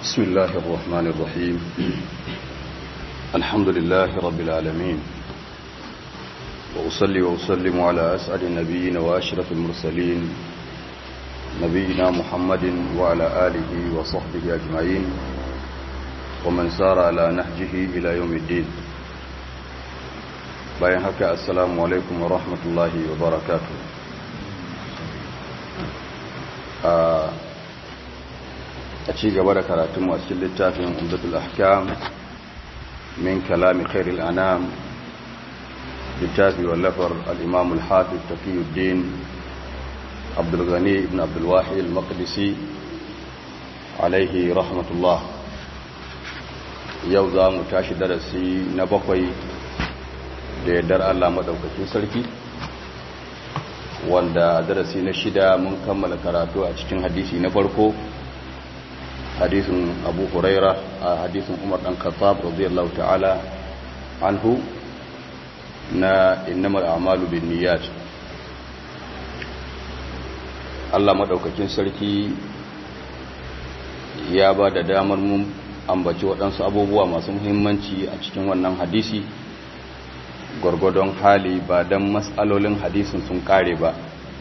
بسم الله الرحمن الرحيم الحمد لله رب العالمين وأصلي وأسلم على أسعد النبيين وأشرف المرسلين نبينا محمد وعلى آله وصحبه أجمعين ومن سار على نهجه إلى يوم الدين bayan haka assalamu alaikum wa rahmatullahi wa barakatu a ci gaba da karatun masu littafin umdatul ahkam min kalami khairil anam littafi wallafar al-imam al-hafiz taqiyuddin abdul ghani ibn abdul wahid al-maqdisi alaihi rahmatullah yau za mu tashi darasi na bakwai da yardar Allah maɗaukakin sarki wanda darasi na shida mun kammala karatu a cikin hadisi na farko hadisin abu huraira a hadisin umar ɗan khattab radiyallahu ta'ala anhu na innamal a'malu bin niyyat Allah maɗaukakin sarki ya ba da damar mun ambaci waɗansu abubuwa masu muhimmanci a cikin wannan hadisi gwargwadon hali ba don matsalolin hadisin sun kare ba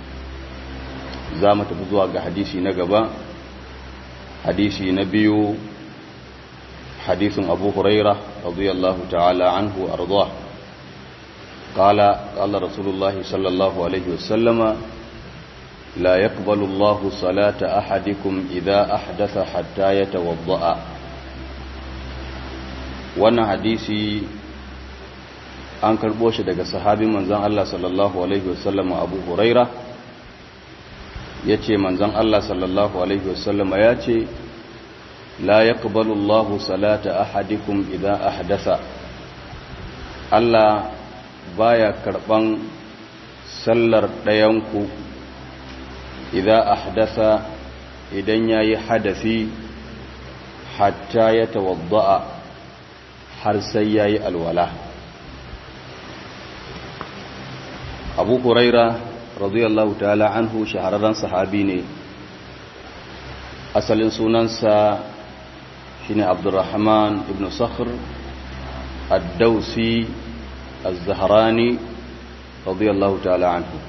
za mu tafi zuwa ga hadisi na gaba hadisi na biyu hadisin abu huraira radiyallahu ta'ala anhu arzuwa قال قال رسول الله صلى الله عليه وسلم لا يقبل الله صلاة أحدكم إذا أحدث حتى يتوضأ وانا حديثي an karbo shi daga sahabin manzan Allah sallallahu Alaihi wasallam abu huraira ya ce manzan Allah sallallahu Alaihi wasallam ya ce la ya Allahu salata ahadikum idan ahdasa Allah baya karban sallar ɗayanku idan ahdasa idan ya yi hadafi hatta ya tawadda'a har sai ya yi alwala abu huraira radiyallahu ta'ala anhu shahararren sahabi ne asalin sunansa shine abdurrahman ibn sakhr ad-dausi az-zahrani radiyallahu ta'ala anhu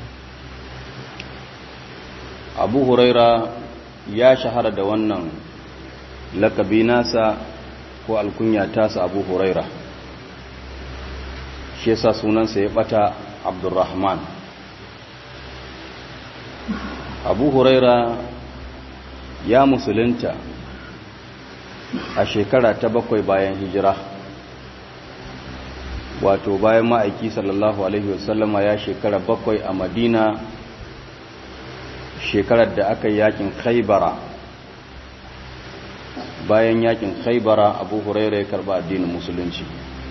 abu huraira ya shahara da wannan lakabi nasa ko alkunya tasa abu huraira shi yasa sunansa ya bata abdurrahman abu huraira ya musulunta a shekara ta bakwai bayan hijira wato bayan ma'aiki sallallahu alaihi wasallama ya shekara bakwai a madina shekarar da aka yi yakin khaibara bayan yakin khaibara abu huraira ya karba addinin musulunci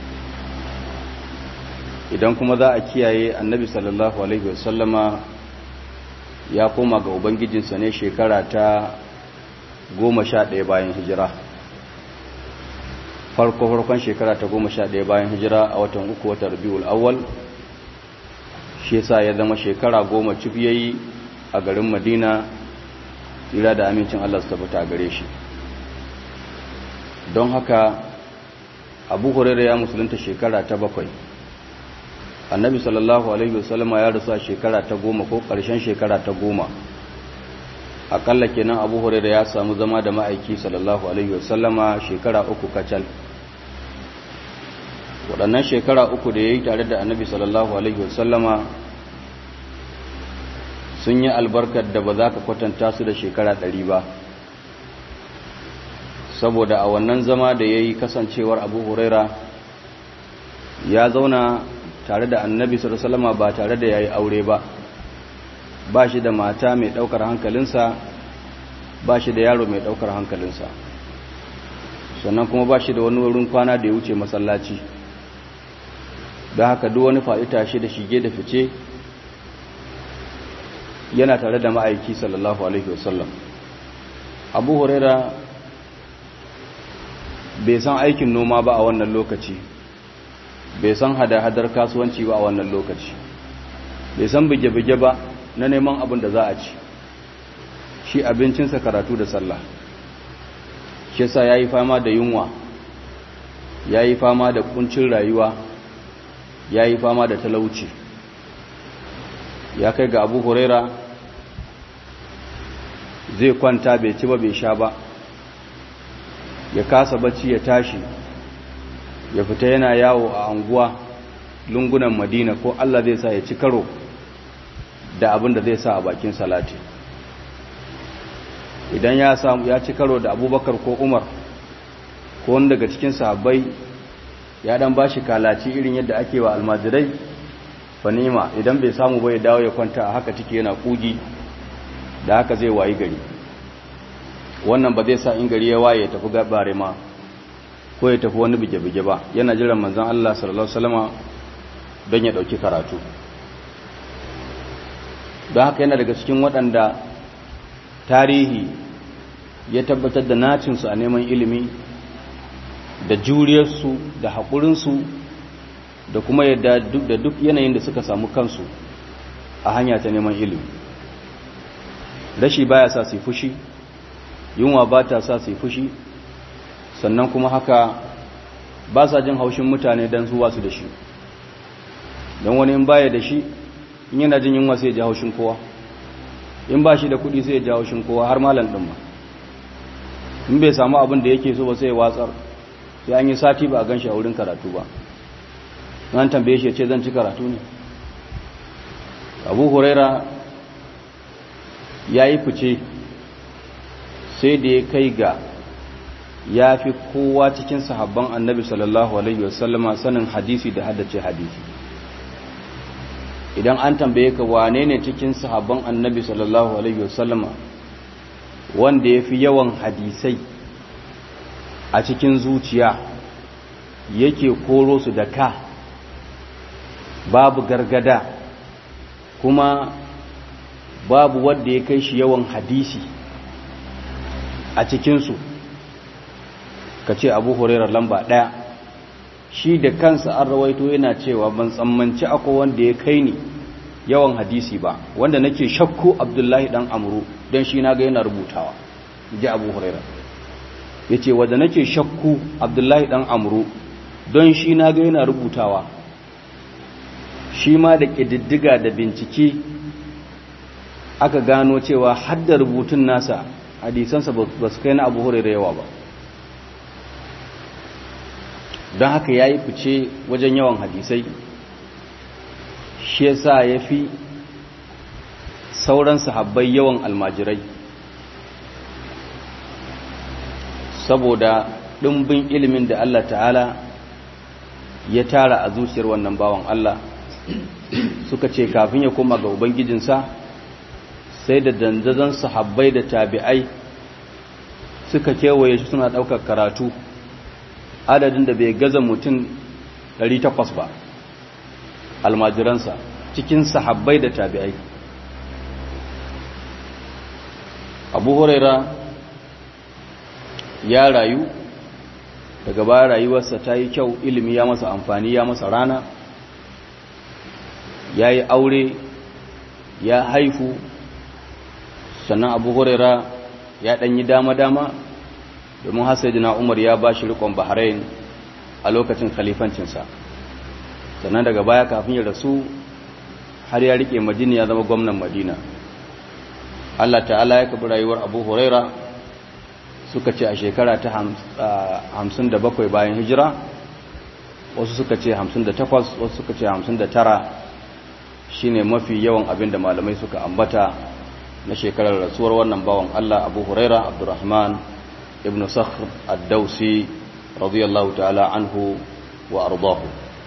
idan kuma za a kiyaye annabi sallallahu alaihi wasallama ya koma ga ubangijinsa ne shekara ta goma sha ɗaya bayan hijira farko farkon shekara ta goma sha ɗaya bayan hijira a watan uku watan rabiul awwal shi yasa ya zama shekara goma cif yayi a garin madina tsira da amincin allah su tabbata a gare shi don haka abu hurairu ya musulunta shekara ta bakwai annabi sallallahu alaihi wasallama ya rasu a shekara ta goma ko ƙarshen shekara ta goma akalla kenan abu huraira ya samu zama da ma'aiki sallallahu alaihi wasallama shekara uku kacal waɗannan shekara uku da ya yi tare da annabi sallallahu alaihi wasallama sun yi albarkar da ba za ka kwatanta su da shekara ɗari ba saboda a wannan zama da ya yi kasancewar abu huraira ya zauna tare da annabi sallama ba tare da yayi aure ba ba shi da mata mai daukar hankalinsa ba shi da yaro mai daukar hankalinsa sannan kuma ba shi da wani wurin kwana da ya wuce masallaci da haka duk wani fa'ita shi da shige da fice yana tare da ma'aiki sallallahu alaihi wasallam abu huraira bai san aikin noma ba a wannan lokaci bai san hada-hadar kasuwanci ba a wannan lokaci bai san bige-bige ba na neman abin da za a ci shi abincinsa karatu da sallah shi sa ya yi fama da yunwa ya yi fama da kuncin rayuwa ya yi fama da talauci ya kai ga abu huraira zai kwanta bai ci ba bai sha ba ya kasa bacci ya tashi ya fita yana yawo a anguwa lungunan madina ko allah zai sa ya ci karo da abin da zai sa a bakin salati idan ya samu ya ci karo da abubakar ko umar ko wani daga cikin sahabbai ya dan bashi kalaci irin yadda ake wa almajirai fanima idan bai samu bai dawo ya kwanta a haka ciki yana kugi da haka zai wayi gari wannan ba zai sa in gari ya waye ya tafi gabare ma ko ya tafi wani bige-bige ba yana jiran manzon Allah sallallahu alaihi wasallama don ya dauki karatu don haka yana daga cikin waɗanda tarihi ya tabbatar da nacinsu a neman ilimi da juriyarsu da haƙurinsu da kuma yadda da duk yanayin da suka samu kansu a hanya ta neman ilimi rashi baya sa su fushi yunwa ba ta sa su fushi sannan kuma haka ba sa jin haushin mutane don su wasu da shi don wani in baya da shi in yana jin yunwa sai ya ji haushin kowa in ba shi da kuɗi sai ya ji haushin kowa har malam ɗin ma in bai samu abin da yake so ba sai ya watsar sai an yi sati ba a gan shi a wurin karatu ba nan tambaye shi ya ce zan ci karatu ne abu huraira ya yi fice sai da ya kai ga ya fi kowa cikin sahabban annabi sallallahu alaihi wasallama sanin hadisi da haddace hadisi idan an tambaye ka wane ne cikin sahabban annabi sallallahu alaihi wasallama wanda ya fi yawan hadisai a cikin zuciya yake koro su da ka babu gargada kuma babu wanda ya kai shi yawan hadisi a cikinsu ka ce abu hurairar lamba ɗaya shi da kansa an rawaito yana cewa ban tsammanci akwai wanda ya kai ni yawan hadisi ba wanda nake shakku abdullahi dan amuru don shi na ga yana rubutawa ji abu hurairar ya ce wadda nake shakku abdullahi dan amuru don shi na ga yana rubutawa shi ma da ƙididdiga da bincike aka gano cewa hadda rubutun nasa hadisansa ba su kai na abu hurairar yawa ba don haka ya yi fice wajen yawan hadisai shi yasa ya fi sauran sahabbai yawan almajirai saboda ɗimbin ilimin da Allah ta'ala ya tara a zuciyar wannan bawan Allah suka ce kafin ya koma ga ubangijinsa sai da dandazon sahabbai da tabi'ai suka kewaye shi suna ɗaukar karatu adadin da bai gaza mutum 800 ba almajiransa cikin sahabbai da tabi'ai abu huraira ya rayu daga baya rayuwarsa ta yi kyau ilimi ya masa amfani ya masa rana ya yi aure ya haifu sannan abu huraira ya ɗanyi dama-dama domin hasaidina umar ya ba shi rikon bahrain a lokacin khalifancinsa sannan daga baya kafin ya rasu har ya rike madina ya zama gwamnan madina allah ta'ala ya kabi rayuwar abu huraira suka ce a shekara ta hamsin da bakwai bayan hijira wasu suka ce hamsin da takwas wasu suka ce hamsin da tara shine mafi yawan abin da malamai suka ambata na shekarar rasuwar wannan bawan allah abu huraira abdurrahman ibn sakhr ad-dausi radiyallahu ta'ala anhu wa ardahu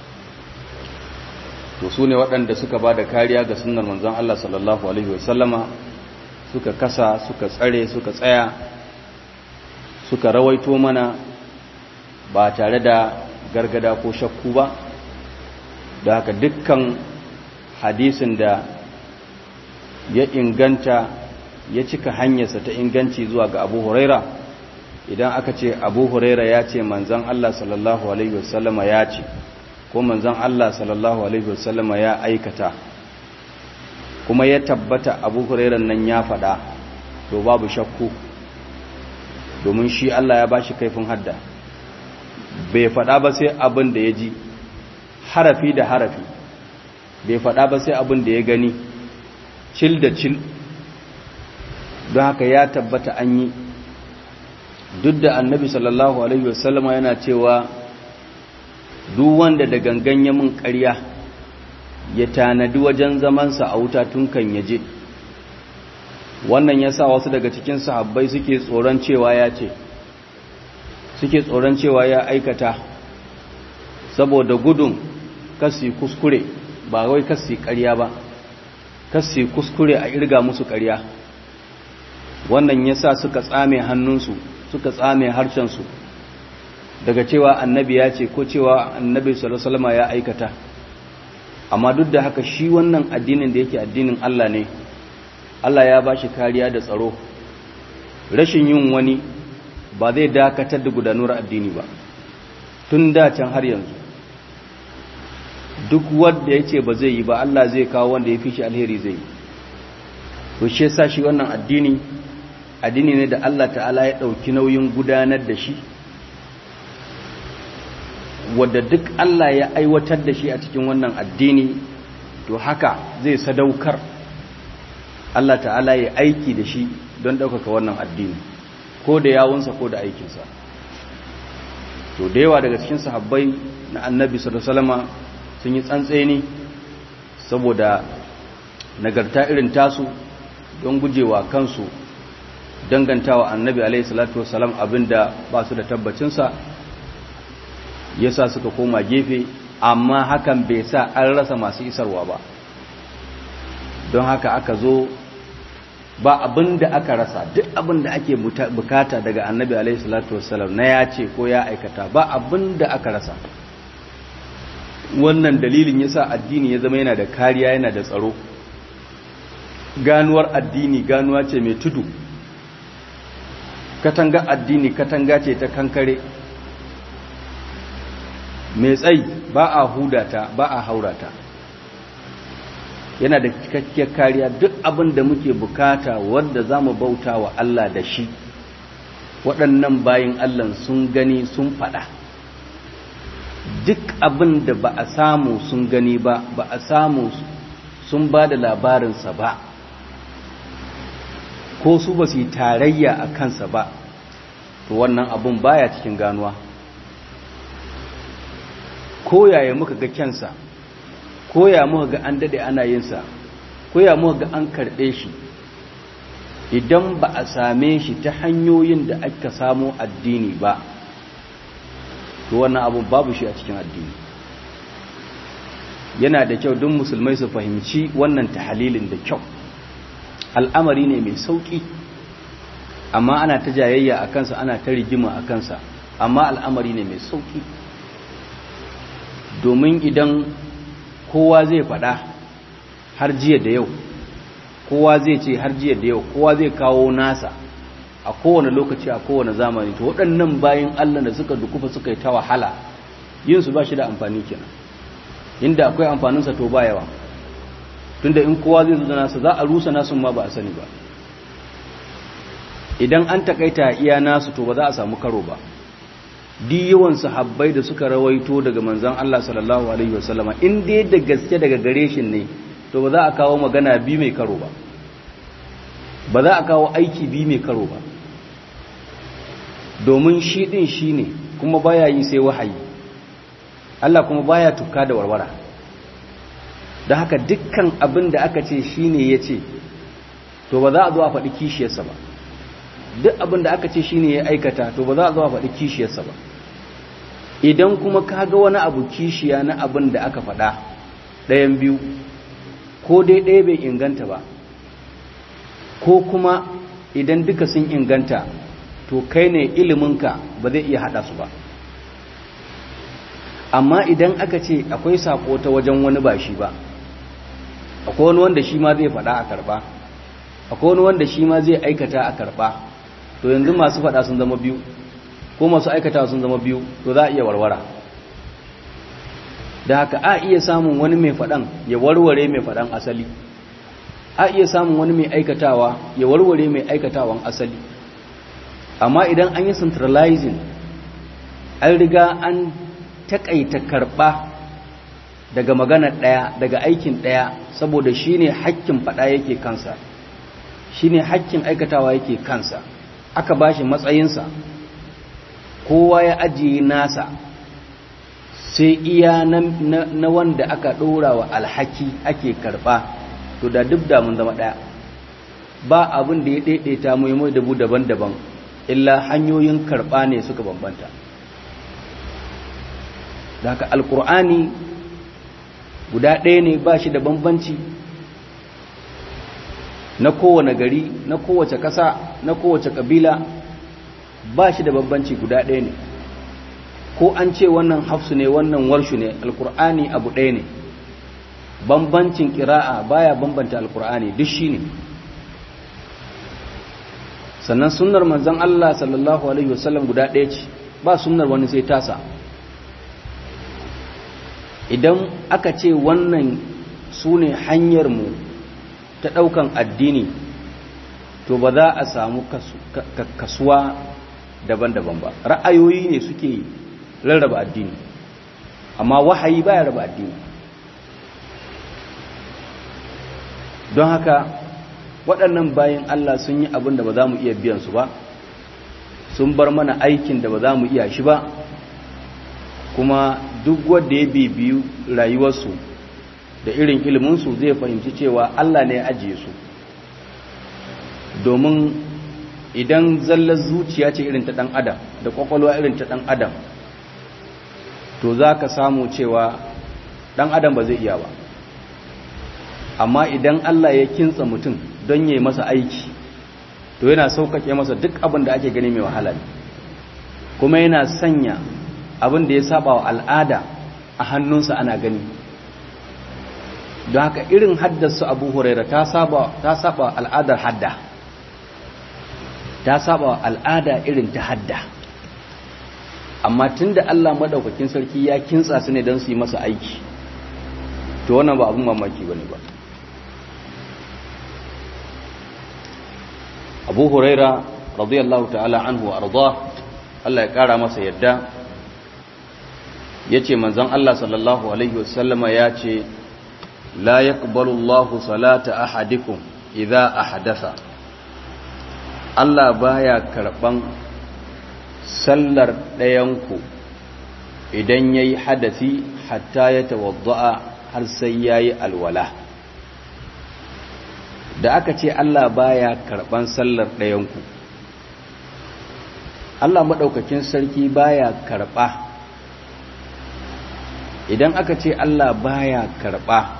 to su ne waɗanda suka ba da kariya ga sunnar manzon Allah sallallahu alaihi wasallama suka kasa suka tsare suka tsaya suka rawaito mana ba tare da gargada ko shakku ba da haka dukkan hadisin da ya inganta ya cika hanyarsa ta inganci zuwa ga abu huraira idan aka ce abu huraira ya ce manzan Allah sallallahu Alaihi wasallama ya ce ko manzan Allah sallallahu Alaihi wasallama ya aikata kuma ya tabbata abu hurairan nan ya faɗa to babu shakku domin shi Allah ya bashi kaifin hadda bai faɗa ba sai abin da ya ji harafi da harafi bai faɗa ba sai abin da ya gani cil da cil don haka ya tabbata an yi duk da annabi sallallahu alaihi wasallama yana cewa duk wanda da gangan ya mun ƙarya ya tanadi wajen zamansa a wuta tun kan yaje wannan ya sa wasu daga cikin sahabbai suke tsoron cewa ya ce suke tsoron cewa ya aikata saboda gudun kasi kuskure ba wai kasi ƙarya ba kasi kuskure a irga musu ƙarya wannan ya sa suka tsame hannunsu suka tsame harshensu daga cewa annabi ya ce ko cewa annabi salama ya aikata amma duk da haka shi wannan addinin da yake addinin Allah ne Allah ya ba shi kariya da tsaro rashin yin wani ba zai dakatar da gudanuwar addini ba tun da can har yanzu duk wanda ya ce ba zai yi ba Allah zai kawo wanda ya fi shi alheri zai yi to shi yasa shi wannan addini addini ne da Allah ta'ala ya ɗauki nauyin gudanar da shi wadda duk Allah ya aiwatar da shi a cikin wannan addini to haka zai sadaukar Allah ta'ala ya aiki da shi don ɗaukaka wannan addini ko da yawunsa ko da aikinsa to da yawa daga cikin sahabbai na annabi salama sun yi tsantseni saboda nagarta irin tasu don gujewa kansu dangantawa annabi alaihi salatu wasalam abinda ba su da tabbacinsa yasa suka koma gefe amma hakan bai sa an rasa masu isarwa ba don haka aka zo ba abin da aka rasa duk abin da ake bukata daga annabi alaihi salatu wasalam na ya ce ko ya aikata ba abin da aka rasa wannan dalilin yasa addini ya zama yana da kariya yana da tsaro ganuwar addini ganuwa ce mai tudu katanga addini katanga ce ta kankare mai tsayi ba a hudata ba a haurata yana da cikakkiyar kariya duk abin da muke bukata wanda za mu bauta wa Allah da shi waɗannan bayin Allah sun gani sun faɗa duk abin da ba a samu sun gani ba ba a samu sun ba da labarinsa ba ko su ba su yi tarayya a kansa ba to wannan abin baya cikin ganuwa ko yaya muka ga kyansa ko ya muka ga an dade ana yinsa ko ya muka ga an karɓe shi idan ba a same shi ta hanyoyin da aka samo addini ba to wannan abu babu shi a cikin addini yana da kyau duk musulmai su fahimci wannan tahalilin da kyau al'amari ne mai sauƙi amma ana ta jayayya a kansa ana ta rigima a kansa amma al'amari ne mai sauƙi domin idan kowa zai faɗa har jiya da yau kowa zai ce har jiya da yau kowa zai kawo nasa a kowane lokaci a kowane zamani to waɗannan bayan Allah da suka dukufa suka yi ta wahala yin su ba shi da amfani kenan inda akwai amfaninsa to ba yawa tunda in kowa zai zo da nasa za a rusa nasun ma ba a sani ba idan an takaita iya nasu to ba za a samu karo ba di yawan sahabbai da suka rawaito daga manzon Allah sallallahu alaihi wasallama in dai da gaske daga gare shi ne to ba za a kawo magana bi mai karo ba ba za a kawo aiki bi mai karo ba domin shi din shi ne kuma baya yi sai wahayi Allah kuma baya tuka da warwara da haka dukkan abin da aka ce shi ne ya ce to ba za a zo a faɗi kishiyarsa ba duk abin da aka ce shi ne ya aikata to ba za a zo a faɗi kishiyarsa ba idan kuma ka ga wani abu kishiya na abin da aka faɗa ɗayan biyu ko dai ɗaya bai inganta ba ko kuma idan duka sun inganta to kai ne iliminka ba zai iya haɗa su ba amma idan aka ce akwai saƙo ta wajen wani ba shi ba akwai wani wanda shi ma zai faɗa a karɓa akwai wani wanda shi ma zai aikata a karɓa to yanzu masu faɗa sun zama biyu ko masu aikata sun zama biyu to za a iya warwara da haka a iya samun wani mai faɗan ya warware mai faɗan asali a iya samun wani mai aikatawa ya warware mai aikatawan asali amma idan an yi centralizing an riga an takaita karba daga magana ɗaya daga aikin ɗaya saboda shi ne hakkin faɗa yake kansa shi ne hakkin aikatawa yake kansa aka ba shi matsayinsa kowa ya ajiye nasa sai iya na, na, wanda aka ɗora wa alhaki ake karɓa to da duk da mun zama ɗaya ba abin da ya ɗaiɗaita muhimmai dabu daban-daban illa hanyoyin karɓa ne suka bambanta da haka alkur'ani guda ɗaya ne ba shi da bambanci na kowane gari na kowace ƙasa na kowace ƙabila ba shi da bambanci guda ɗaya ne ko an ce wannan hafsu ne wannan warshu ne alkur'ani abu ɗaya ne bambancin ƙira'a baya bambanta alkur'ani duk shi ne sannan sunnar manzan Allah sallallahu Alaihi wasallam guda ɗaya ce ba sunnar wani sai tasa idan aka ce wannan su ne hanyarmu ta ɗaukan addini to ba za a samu kasuwa daban-daban ba ra'ayoyi ne suke rarraba addini amma wahayi baya raba addini don haka waɗannan bayan Allah sun yi abin da ba za mu iya biyan su ba sun bar mana aikin da ba za mu iya shi ba kuma duk wanda ya bibiyu rayuwarsu da irin iliminsu zai fahimci cewa Allah ne ya ajiye su domin idan zallar zuciya ce irin ta ɗan adam da ƙwaƙwalwa irin ta ɗan adam to za ka samu cewa ɗan adam ba zai iya ba amma idan Allah ya kintsa mutum don yi masa aiki to yana sauƙaƙe masa duk abin da ake gani mai wahala ne kuma yana sanya abin da ya saba wa al'ada a hannunsa ana gani don haka irin haddarsu abu huraira ta saba al'adar hadda ta saba al'ada irin ta hadda amma tun da Allah maɗaukakin sarki ya kintsa su ne don su yi masa aiki to wannan ba abin mamaki ba ne ba abu huraira radiyallahu ta'ala anhu arda Allah ya ƙara masa yadda ya ce manzan Allah sallallahu Alaihi wasallama ya ce la ya Allahu salata ahadikum idha ahadasa Allah baya karɓan sallar ɗayanku idan ya yi hadasi hatta ya tawadda'a har sai ya yi alwala da aka ce Allah baya karɓan sallar ɗayanku Allah maɗaukakin sarki baya karɓa idan aka ce Allah baya karɓa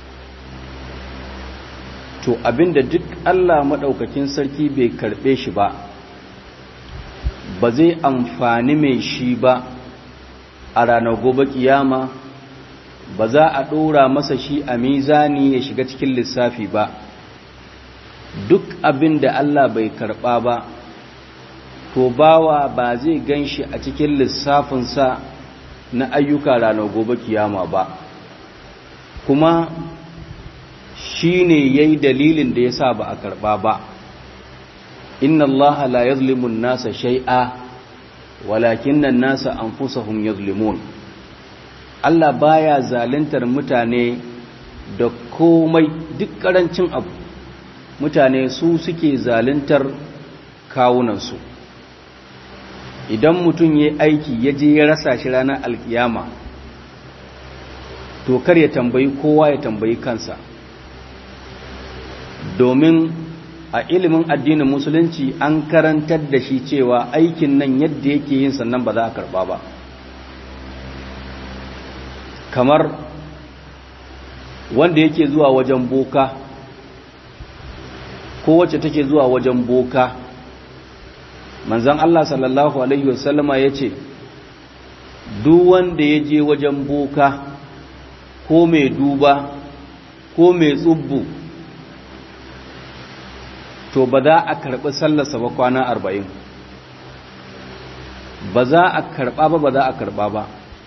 to abinda duk Allah maɗaukakin sarki bai karɓe shi ba ba zai amfani mai shi ba a ranar gobe kiyama ba za a ɗora masa shi a mizani ya shiga cikin lissafi ba duk abin da Allah bai karɓa ba to bawa ba zai gan shi a cikin lissafinsa na ayyuka ranar gobe kiyama ba kuma shi ne ya yi dalilin da ya sa ba a karɓa ba inna Allah la yazlimun nasa shai'a walakin nan nasa anfusahum yazlimun Allah baya zaluntar mutane da komai duk ƙarancin abu mutane su suke zaluntar kawunansu idan mutum ya aiki ya je ya rasa shi ranar alkiyama to kar ya tambayi kowa ya tambayi kansa domin a ilimin addinin musulunci an karantar da shi cewa aikin nan yadda yake yin sannan ba za a karba ba kamar wanda yake zuwa wajen boka ko wacce take zuwa wajen boka manzan Allah sallallahu Alaihi wasallama ya ce duk wanda ya je wajen boka ko mai duba ko mai tsubbu to ba za a karɓi sallarsa ba kwana arba'in ba za a karɓa ba ba za a karɓa ba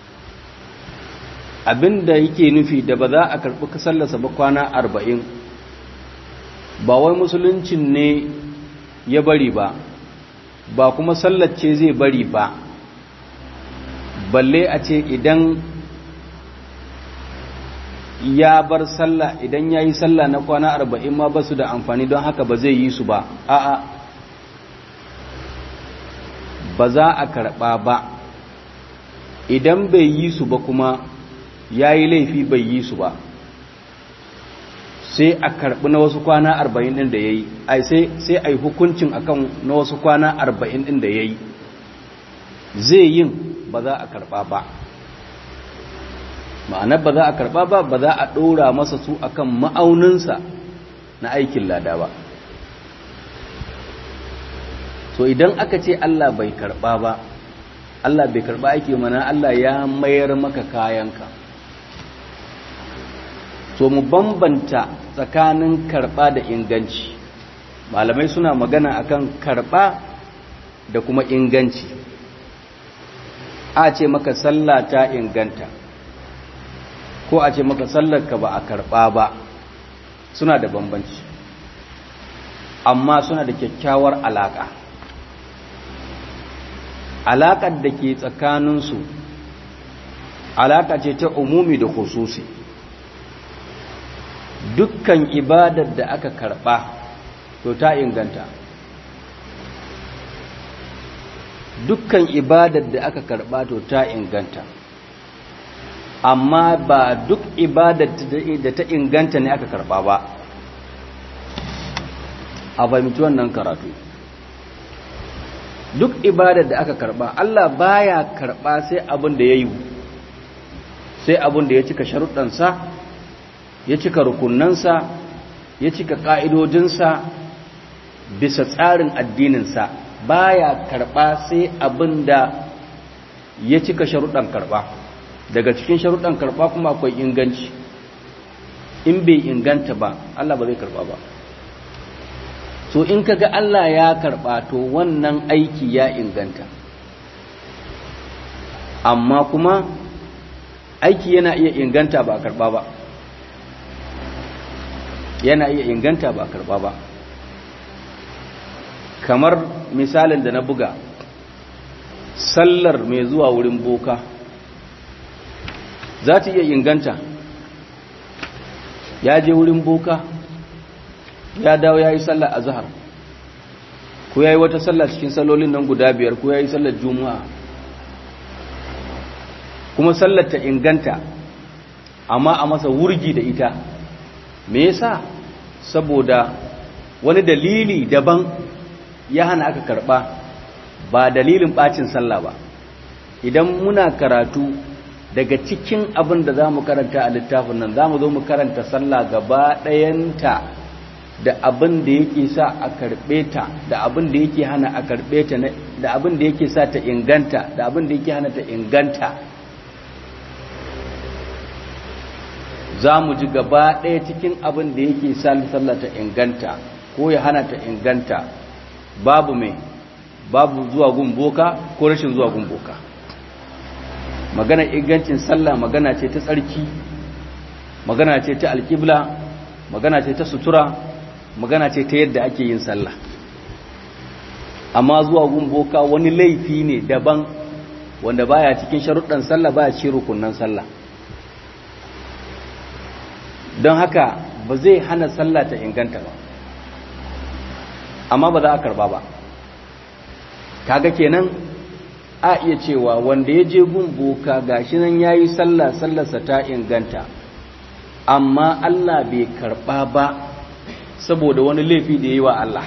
abinda yake nufi da ba za a karɓi sallarsa ba kwana arba'in ba wai musuluncin ne ya bari ba ba kuma sallace zai bari ba balle a ce idan ya bar sallah idan ya yi sallah na kwana arba'in ma ba su da amfani don haka ba zai yi su ba a'a ba za a karɓa ba idan bai yi su ba kuma ya yi laifi bai yi su ba sai a karɓi na wasu kwana arba'in ɗin da ya yi sai a yi hukuncin akan na wasu kwana arba'in ɗin da ya yi zai yin ba za a karɓa ba ma'anar ba za a karɓa ba ba za a ɗora masa su akan ma'auninsa na aikin lada ba so idan aka ce Allah bai karɓa ba Allah bai karɓa aiki mana Allah ya mayar maka kayanka so mu bambanta tsakanin karɓa da inganci malamai suna magana akan karɓa da kuma inganci a ce maka sallah ta inganta ko a ce maka sallarka ba a karɓa ba suna da bambanci amma suna da kyakkyawar alaƙa alaƙar da ke tsakaninsu alaƙa ce ta umumi da khususi dukkan ibadar da aka karɓa to ta inganta dukkan ibadar da aka karɓa to ta inganta amma ba duk ibadar da ta inganta ne aka karɓa ba a fahimci wannan karatu duk ibadar da aka karɓa Allah baya karɓa sai abin da ya yi sai abin da ya cika sharuɗansa ya cika rukunansa ya cika ƙa'idodinsa bisa tsarin addininsa baya karɓa sai abin da ya cika sharuɗan karɓa daga cikin sharuɗan karɓa kuma akwai inganci in bai inganta ba Allah ba zai karɓa ba so in kaga Allah ya karɓa to wannan aiki ya inganta amma kuma aiki yana iya inganta ba a karɓa ba yana iya inganta ba a karɓa ba kamar misalin da na buga sallar mai zuwa wurin boka za ta iya inganta ya je wurin boka ya dawo ya yi sallar a zahar ko ya yi wata sallar cikin sallolin nan guda biyar ko ya yi sallar juma'a kuma sallar ta inganta amma a masa wurgi da ita me yasa saboda wani dalili daban ya hana aka karba ba dalilin bacin sallah ba idan muna karatu daga cikin abin da za mu karanta a littafin nan za mu zo mu karanta sallah gaba ɗayanta da abin da yake sa a karɓe ta da abin da yake hana a karɓe ta da abin da yake sa ta inganta da abin da yake hana ta inganta za mu ji gaba ɗaya cikin abin da yake sa sallah ta inganta ko ya hana ta inganta babu mai babu zuwa gumboka ko rashin zuwa gumboka magana ingancin sallah magana ce ta tsarki magana ce ta alƙibla magana ce ta sutura magana ce ta yadda ake yin sallah amma zuwa gumboka wani laifi ne daban wanda baya cikin sharuɗan sallah baya ci rukunan sallah don haka ba zai hana sallah ta inganta ba amma ba za a karba ba kaga kenan a iya cewa wanda ya je gun boka gashi nan yayi sallah sallarsa ta inganta amma Allah bai karba ba saboda wani laifi da yayi wa Allah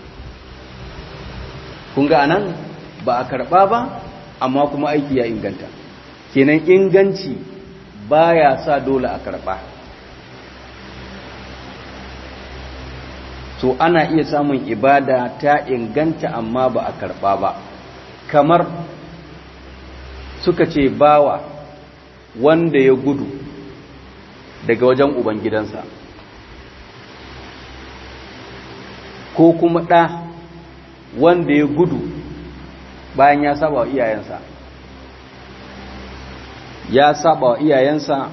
kun ga anan ba a karba ba amma kuma aiki ya inganta kenan inganci baya sa dole a karba so ana iya samun ibada ta inganta amma ba a karba ba kamar suka ce bawa wanda ya gudu daga wajen ubangidansa ko kuma ɗa wanda ya gudu bayan ya saba wa iyayensa ya saba wa iyayensa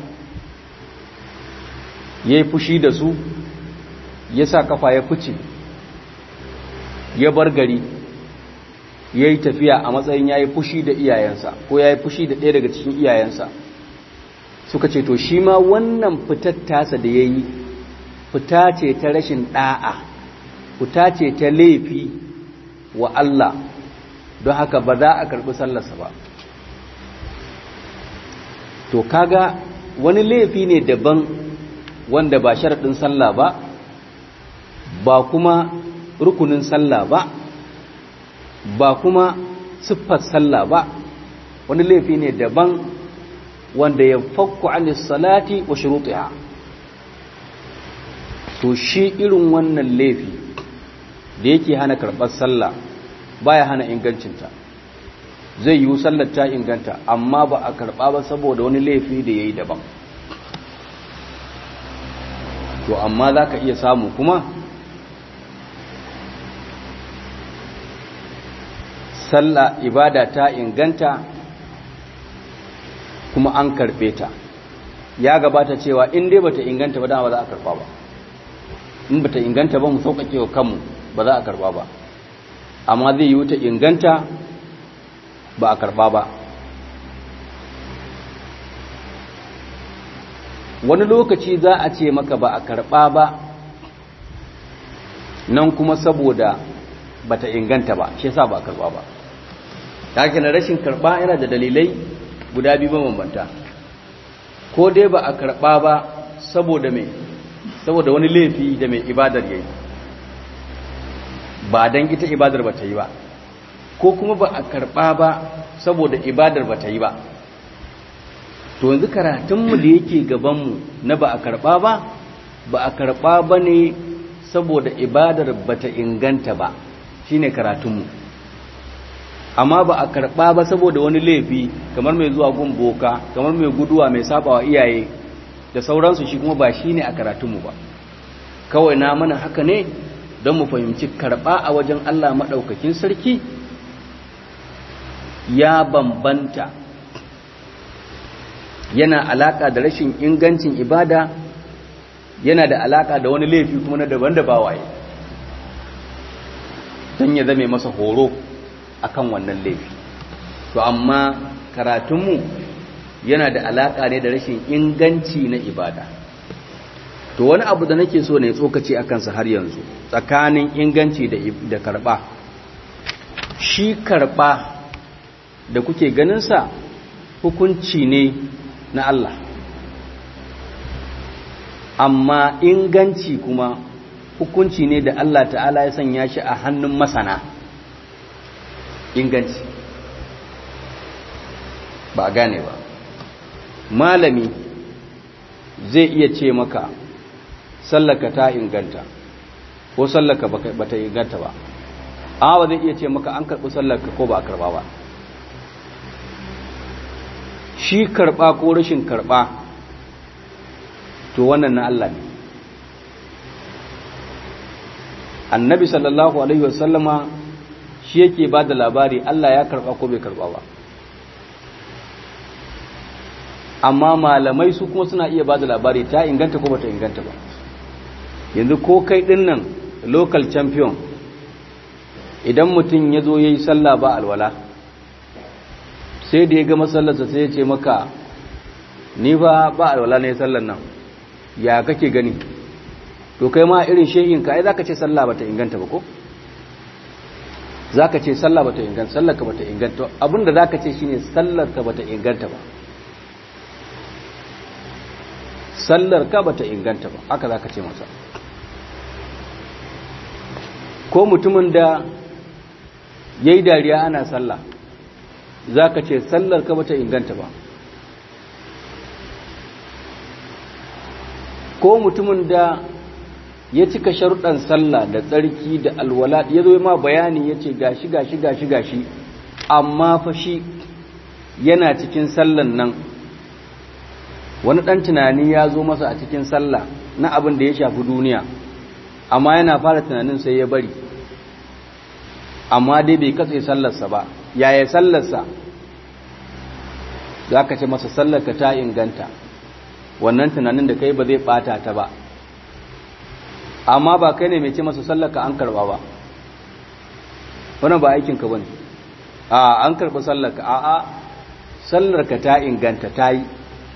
ya yi fushi da su ya sa kafa ya fice ya bar gari ya yi tafiya a matsayin ya yi fushi da iyayensa ko ya yi fushi da ɗaya daga cikin iyayensa suka ce to shi ma wannan fitar tasa da ya yi fita ce ta rashin ɗa'a fita ce ta laifi wa Allah don haka ba za a karɓi sallarsa ba to kaga wani laifi ne daban wanda ba sharaɗin sallah ba ba kuma rukunin sallah ba ba kuma siffar sallah ba wani laifi ne daban wanda ya fakku anis salati wa shurutiha to shi irin wannan laifi da yake hana karɓar sallah baya hana ingancinta zai yi sallar ta inganta amma ba a karɓa ba saboda wani laifi da ya yi daban to amma za ka iya samu kuma sallah ibada ta inganta kuma an karɓe ta ya gabata cewa in dai bata inganta ba dama ba za a karɓa ba in bata inganta ba mu sauƙaƙe wa kanmu ba za a karɓa ba amma zai yi wuta inganta ba a karɓa ba wani lokaci za a ce maka ba a karɓa ba nan kuma saboda bata inganta ba shi yasa ba a karɓa ba take na rashin karɓa yana da dalilai guda biyu mabambanta ko dai ba a karɓa ba saboda mai saboda wani laifi da mai ibadar yayi ba dan ita ibadar ba ta yi ba ko kuma ba a karɓa ba saboda ibadar ba ta yi ba to yanzu karatunmu da yake gabanmu na ba a karɓa ba ba a karɓa ba ne saboda ibadar ba ta inganta ba shi ne karatunmu amma ba a karɓa ba saboda wani laifi kamar mai zuwa gun boka kamar mai guduwa mai sabawa iyaye da sauransu shi kuma ba shi ne a karatunmu ba kawai na mana haka ne don mu fahimci karɓa a wajen Allah maɗaukakin sarki ya bambanta yana alaƙa da rashin ingancin ibada yana da alaƙa da wani laifi kuma na daban da bawaye don ya zame masa horo akan wannan laifi to amma karatunmu yana da alaƙa ne da rashin inganci na ibada to wani abu da nake so ne tsokaci a kansa har yanzu tsakanin inganci da karɓa shi karɓa da kuke ganinsa hukunci ne na Allah amma inganci kuma hukunci ne da Allah ta'ala ya sanya shi a hannun masana inganci ba gane ba malami zai iya ce maka sallaka ta inganta ko sallaka ba ta inganta ba amma ba zai iya ce maka an karɓi sallaka ko ba a karɓa ba shi karɓa ko rashin karɓa to wannan na Allah ne annabi sallallahu alaihi wasallama shi yake ba da labari Allah ya karɓa ko bai karɓa ba amma malamai su kuma suna iya ba da labari ta inganta ko bata inganta ba yanzu ko kai ɗin nan local champion idan mutum ya zo ya yi sallah ba alwala sai da ya ga masallarsa sai ya ce maka ni ba ba alwala ne sallar nan ya kake gani to kai ma irin shehin ka ai zaka ce sallah bata inganta ba ko zaka ce sallah bata inganta sallar ka bata inganta abinda zaka ce shine sallar ka bata inganta ba sallar ka bata inganta ba haka zaka ce masa ko mutumin da yayi dariya ana sallah za ka ce sallar ka bata inganta ba ko mutumin da ya cika sharuɗan sallah da tsarki da alwala ya zo ma bayani ya ce gashi gashi gashi gashi amma fa shi yana cikin sallan nan wani ɗan tunani ya zo masa a cikin sallah na abin da ya shafi duniya amma yana fara tunanin sai ya bari amma dai bai katse sallarsa ba yaya sallarsa za ka ce masa sallarka ta inganta wannan tunanin da kai ba zai bata ta ba amma ba kai ne mai ce masa sallarka an karba ba wannan ba aikinka ba ne a an karɓi sallarka a a sallarka ta inganta ta yi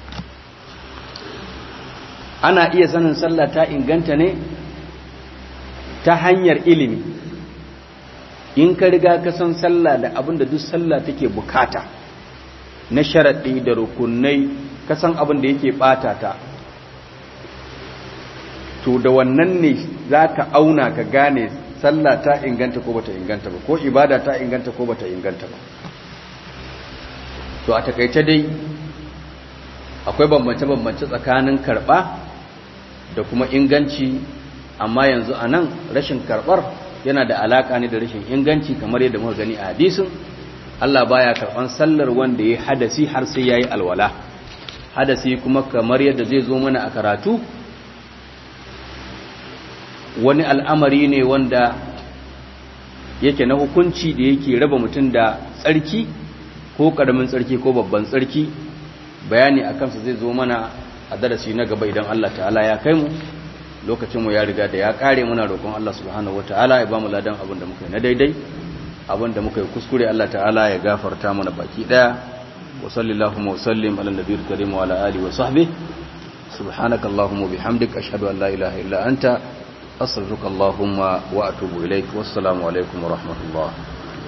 ana iya sanin sallah ta inganta ne ta hanyar ilimi in ka riga ka san sallah da abinda duk sallah take bukata na sharaɗi da rukunai ka san abin da yake ɓata ta to da wannan ne za ka auna ka gane sallah ta inganta ko bata inganta ba ko ibada ta inganta ko bata inganta ba to a takaice dai akwai bambance-bambance tsakanin karɓa da kuma inganci amma yanzu a nan rashin karɓar yana da alaƙa ne da rashin inganci kamar yadda muka gani a hadisin Allah baya karɓan sallar wanda ya hadasi har sai yayi alwala hadasi kuma kamar yadda zai zo mana a karatu wani al'amari ne wanda yake na hukunci da yake raba mutum da tsarki ko ƙaramin tsarki ko babban tsarki bayani a kansa zai zo mana a darasi na gaba idan Allah ta'ala ya kai mu lokacinmu ya riga da ya kare muna roƙon Allah subhanahu ta'ala ya ba mu ladan abin da muka yi na daidai abin da muka yi kuskure Allah ta'ala ya gafarta mana baki daya wa sallallahu wa sallim ala nabiyil karim wa ala alihi wa sahbihi subhanakallahumma bihamdika ashhadu an la ilaha illa anta astaghfiruka allahumma wa atubu ilaik wassalamu alaikum wa rahmatullah